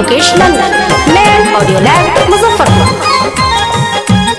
Mukesh Nandan land audio lab Muzaffarpur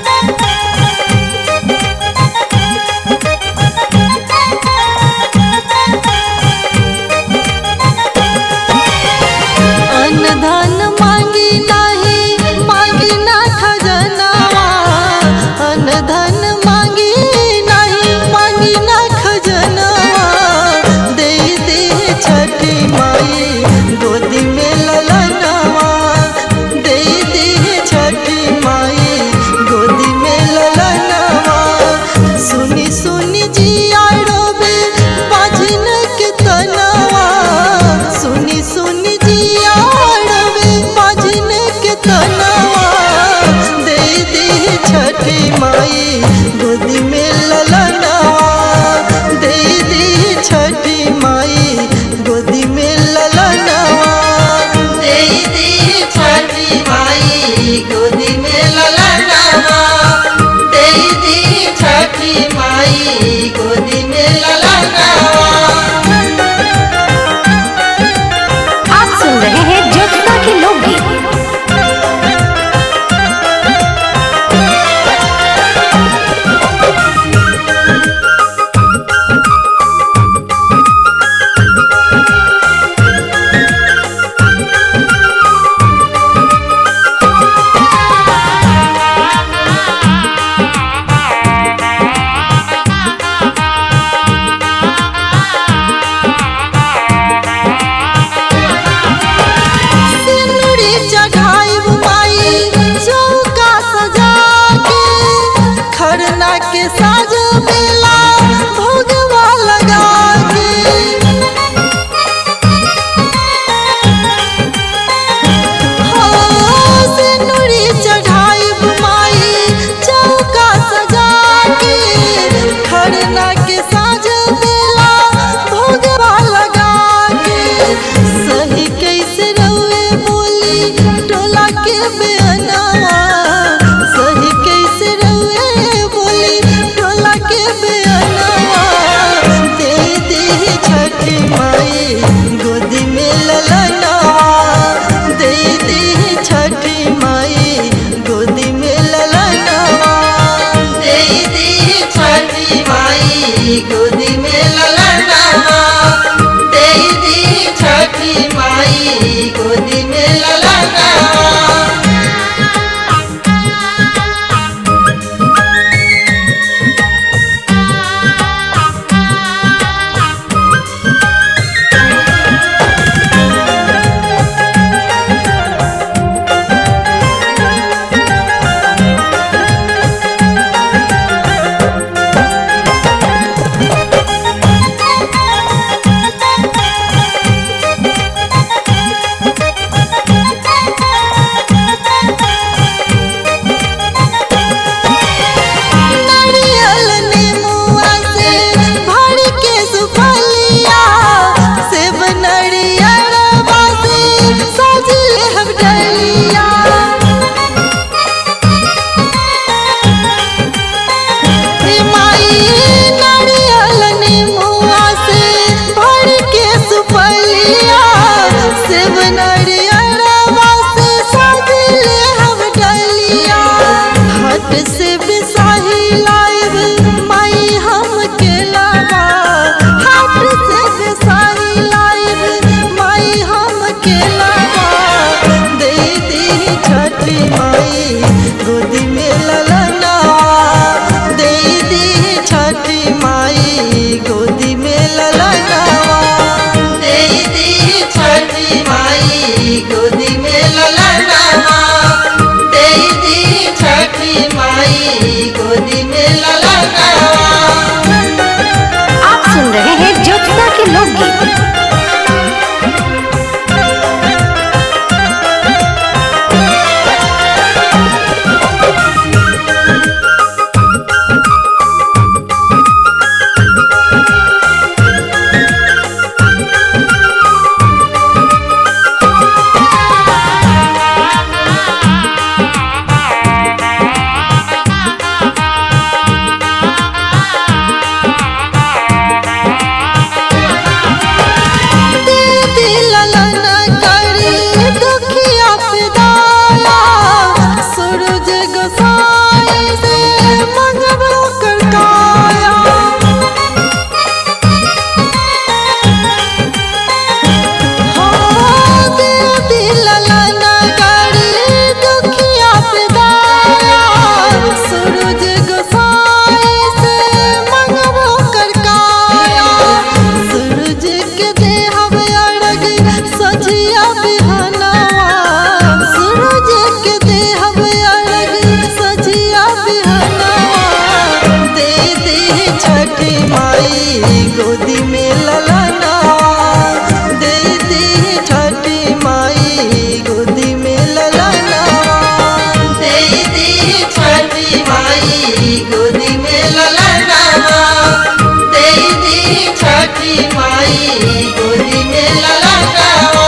अनधन मांगी नाही मांगी ना खजनावा अनधन मांगी नाही मांगी ना खजनावा दे दे छठी माई गोदी में ललनावा दे दे छठी माई गोदी में ललनावा सुनी सुनी जिया डोबे बाजिन के तनावा सुनी सुनी जिया डोबे बाजिन के तनावा दे दे छठी माई गोदी में ललनावा दे दे छठी माई गोदी में ललनावा दे दे छठी माई गोदी में ललनावा दे दे छठी माई गोदी में ललनावा आप सुन रहे हैं ज्योतिका के लोकगीत सिंदूरी चढ़ाई माई चौका सजा के खरना के साज बेला भोगवा लगा के हो सिंदूरी चढ़ाई माई चौका सजा के खरना के साज बेला भोगवा लगा के सही कैसे रहुए बोली टोला के बेअनावा सही कैसे रहुए बोली टोला माई गोदी में ललनावा दे दी छठी माई गोदी में ललनावा दे दी छठी माई गोदी में ललनावा दे दी छठी माई गोदी में ललनावा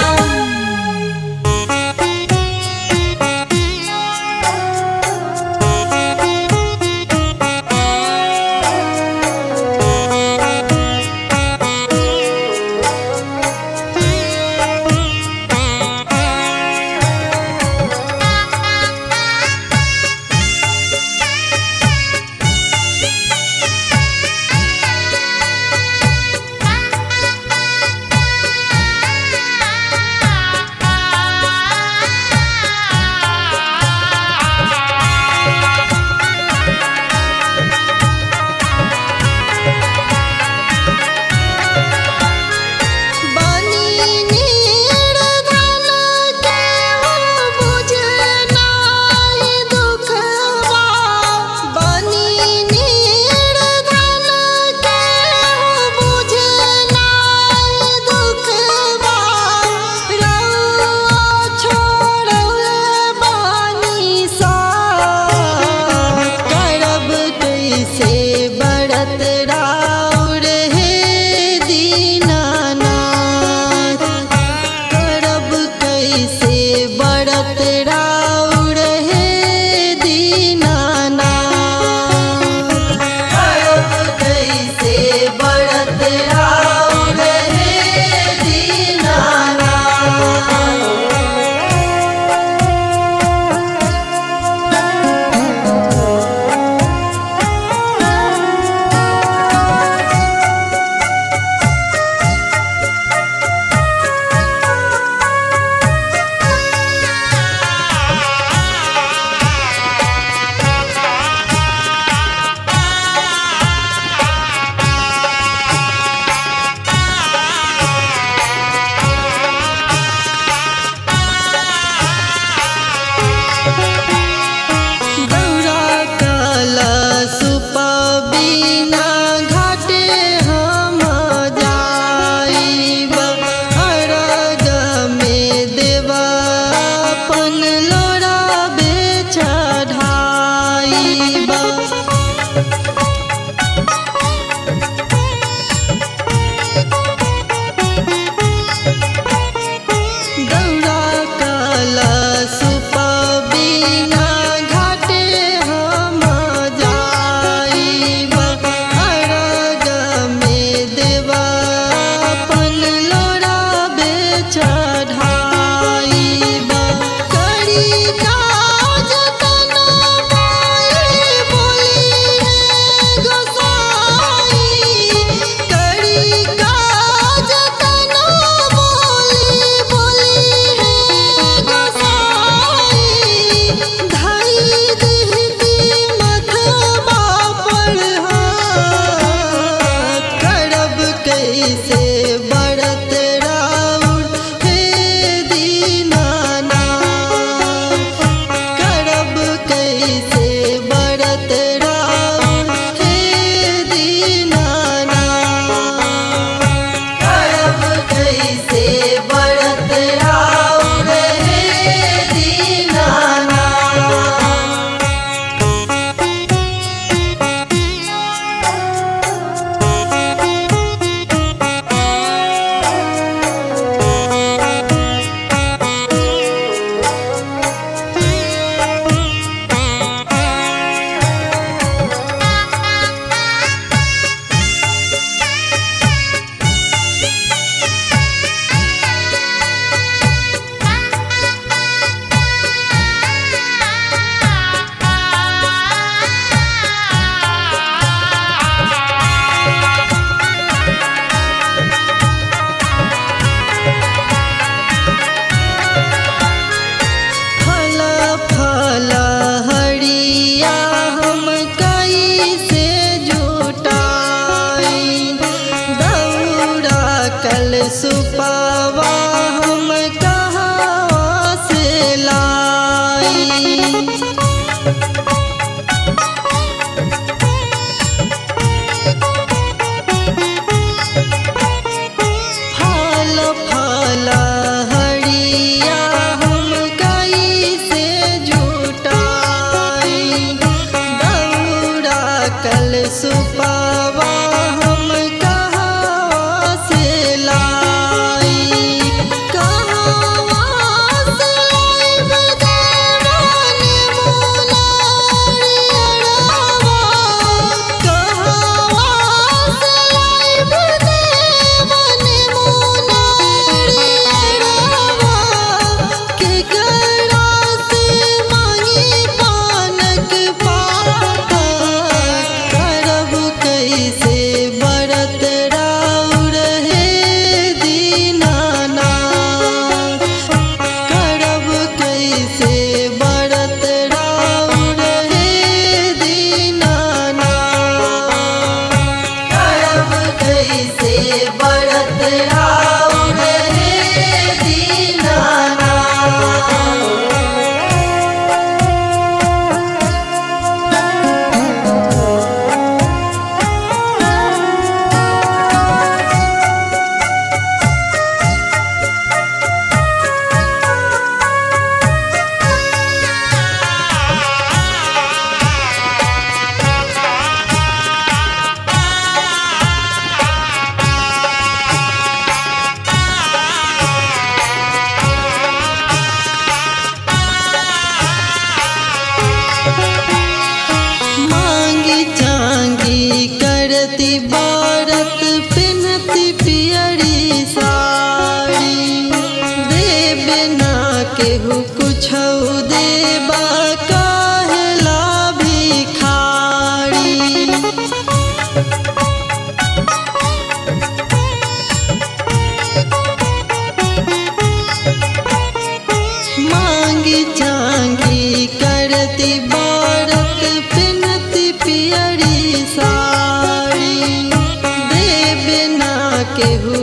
बनी निर्धन के हो बुझनाई दुखवा बनी निर्धन के हो बुझनाई दुखवा रउआ छोड़ले बानी सा करब कैसे बरत राउर हे दीनानाथ करब कैसे बरत राउर हे दीनानाथ करब कैसे बरत राउर हे दीनानाथ गौरा काला सुपबीना घाटे हम जाइब अरग में देवा अपन लोरा बेचढ़ाइब गौरा काला सुपबीना घाटे हम जाइब अरग में देवा अपन लोरा बेचढ़ाइब करी काज तना माई बोली है गोसाई करी काज तना बोली बोली है गोसाई धाई दिहती मथवा पर हाथ करब कैसे बरत राउर हे दीनानाथ करब कैसे बरत राउर हे दीनानाथ करब कैसे बरत राउर हे दीनानाथ फल फल हरिया हम कैसे जुटाई दौड़ा कल सुपावा हम कहाँ से लाई कैसे बरत राउर हे दीनाना मांगी चांगी करती बारत पिनती पियरी साड़ी देव ना केहू कुछ देबा कहला भिखारी मांगी चांगी करती बारत पिनती पियरी साड़ी देव ना केहू